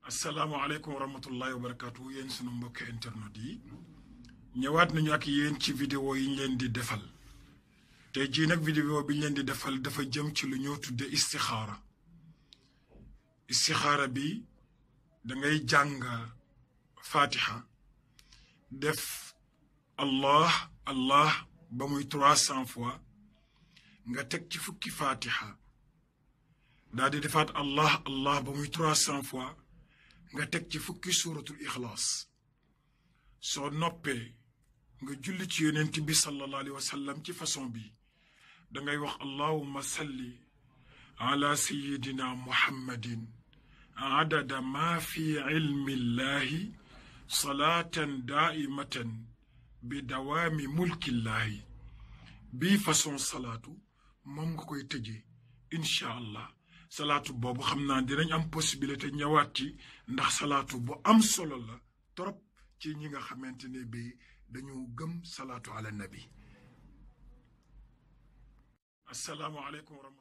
asalaamaaleykum wa rahmatullahi wa barakaatu yéen sunu mbokki internet yi ñëwaat nañu ak yéen ci vidéo yi ñu leen di defal tey jii nag vidéo bi ñu leen di defal dafa jëm ci lu ñoo tudde istixaara istixaara bi dangay jàng fatiha def allah allah ba muy trois cent fois nga teg ci fukki fatiha daal di defaat allah allah ba muy trois cent fois nga teg ci fukki suuratul ixlaas soo noppee nga julli ci yonent bi sallallahu alayhi wa sallam ci façon bi dangay wax allahumma salli ala sayidina muhammadin adada ma fi ilmi llahi salaatan daaimatan bi dawaami mulkillahi bii façon salaatu moom nga koy tëjee incha allah salaatu boobu xam naa dinañ am possibilité ñëwaat ci ndax salaatu bu am solo la trop ci ñi nga xamante ne bi dañu gëm salaatu ala nabi asalaamaaleykum wa rahmatulah